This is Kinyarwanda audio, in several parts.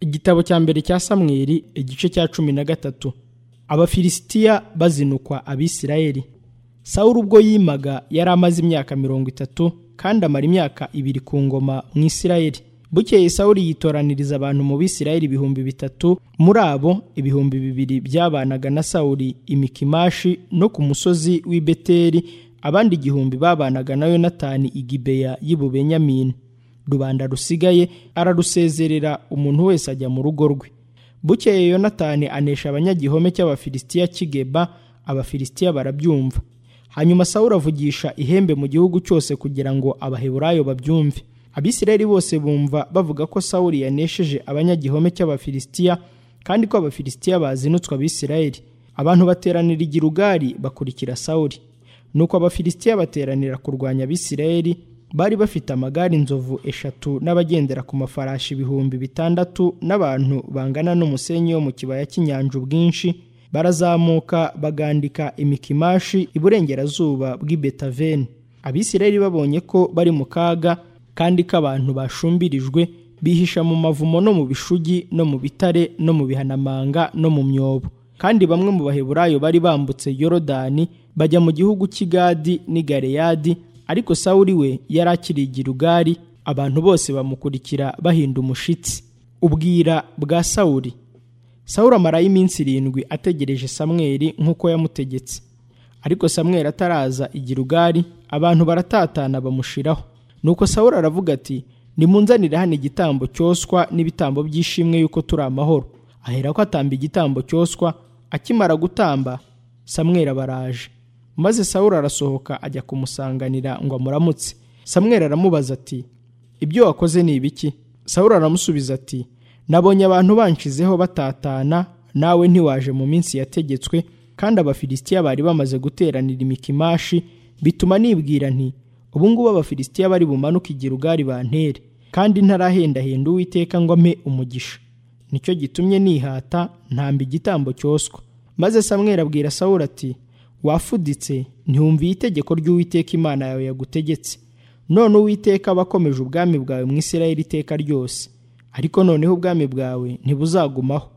igitabo cya mbere cya samweri igice cya cumi na gatatu abafilisitiya bazinukwa abisirayeli sawuru ubwo yimaga yari amaze imyaka mirongo itatu kandi amara imyaka ibiri ku ngoma mu isirayeli bukeye sawuru yitoraniriza abantu mu bisirayeli ibihumbi bitatu muri abo ibihumbi bibiri byabanaga na sawuri imikimashi no ku musozi w'i beteri abandi igihumbi babanaga na yonatani igibeya y'ububenyamini rubanda rusigaye ararusezerera umuntu wese ajya mu rugo rwe bukeye yonatani anesha abanyagihome cy'abafilisitiya kigeba abafilisitiya barabyumva hanyuma sawuru avugisha ihembe mu gihugu cyose kugira ngo abaheburayo babyumve abisirayeli bose bumva bavuga ko sawuri yanesheje abanyagihome cy'abafilisitiya kandi ko abafilisitiya bazinutswe abisirayeli abantu bateranira igirugari bakurikira sawuri nuko abafilisitiya bateranira kurwanya abisirayeli bari bafite amagare inzovu eshatu n'abagendera ku mafarashi ibihumbi bitandatu n'abantu bangana n'umusenyi wo mu kibaya cy'inyanja ubwinshi barazamuka bagandika imikimashi iburengerazuba bw'ibetaveni abisirayeli babonye ko bari mu kaga kandi ko abantu bashumbirijwe bihisha mu mavumo no mu bishugi no mu bitare no mu bihanamanga no mu myobo kandi bamwe mu baheburayo bari bambutse yorodani bajya mu gihugu cy'igadi n'i galeyadi ariko sawuri we yari akirigira ugari abantu bose bamukurikira bahinda umushitsi ubwira bwa sawuri sawuri amarayo iminsi irindwi ategereje samweri nk'uko yamutegetse ariko samweri ataraza igira ugari abantu baratatana bamushiraho nuko sawuri aravuga ati nimunzanire hano igitambo cyoswa n'ibitambo by'ishimwe yuko turi amahoro ahera ko atamba igitambo cyoswa akimara gutamba samwera baraje maze sawuri arasohoka ajya kumusanganira ngo amuramutse samwera aramubaza ati ibyo wakoze ni ibiki sawuri aramusubiza ati nabonye abantu banshizeho batatana nawe ntiwaje mu minsi yategetswe kandi abafilisitiya bari bamaze guteranira imikimashi bituma nibwira nti ubu ngubu abafilisitiya bari bumanuka igirugari bantere kandi ntarahendahenda uwiteka ngo ampe umugisha nicyo gitumye nihata ntamba igitambo cyoswa maze samwera abwira sawura ati wafuditse ntiwumviye itegeko ry'uwiteka imana yawe yagutegetse none uwiteka aba akomeje ubwami bwawe mu isirayeli iteka ryose ariko noneho ubwami bwawe ntibuzagumaho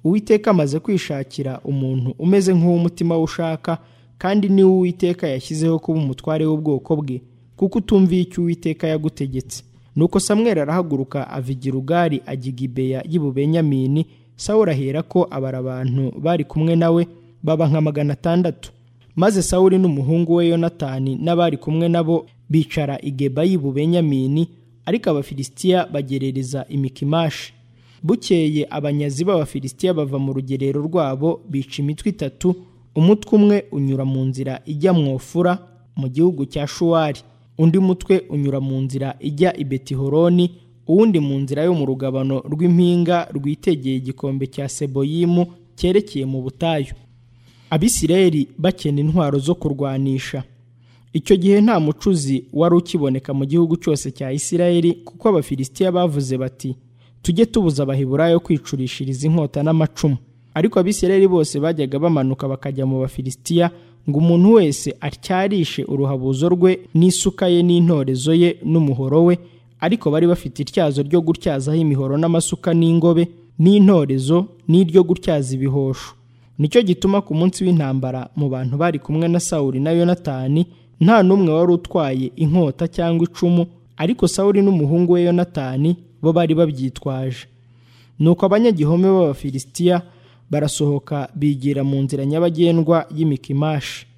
uwiteka amaze kwishakira umuntu umeze nk'uw'umutima we ushaka kandi niwe uwiteka yashyizeho kuba umutware w'ubwoko bwe kuko utumviye icyo uwiteka yagutegetse nuko samweri arahaguruka ava igirugari ajya igibeya y'ububenyamini sawuri ahera ko abara abantu bari kumwe nawe baba nka magana atandatu maze sawuri n'umuhungu we yonatani n'abari kumwe nabo bicara igeba y'ububenyamini ariko abafilisitiya bagerereza imikimashi bukeye abanyazi b'abafilisitiya bava mu rugerero rwabo bica imitwe itatu umutwe umwe unyura mu nzira ijya mwofura mu gihugu cya shuwari undi mutwe unyura mu nzira ijya i betihoroni uwundi mu nzira yo mu rugabano rw'impinga rwitegeye igikombe cya seboyimu cyerekeye mu butayu abisirayeli bakena intwaro zo kurwanisha icyo gihe nta mucuzi wari ukiboneka mu gihugu cyose cya isirayeli kuko abafilisitiya bavuze bati tujye tubuza abahiburayo kwicurishiriza inkota n'amacumu ariko abisirayeli bose bajyaga bamanuka bakajya mu bafilisitiya ngo umuntu wese atyarishe uruhabuzo rwe n'isuka ye n'intorezo ye n'umuhoro we ariko bari bafite ityazo ryo gutyazaho imihoro n'amasuka n'ingobe n'intorezo n'iryo gutyaza ibihosho nicyo gituma ku munsi w'intambara mu bantu bari kumwe na sawuri na yonatani nta n'umwe wari utwaye inkota cyangwa icumu ariko sawuri n'umuhungu we yonatani bo bari babyitwaje nuko abanyagihome b'abafilisitiya barasohoka bigira mu nzira nyabagendwa y'imikimashi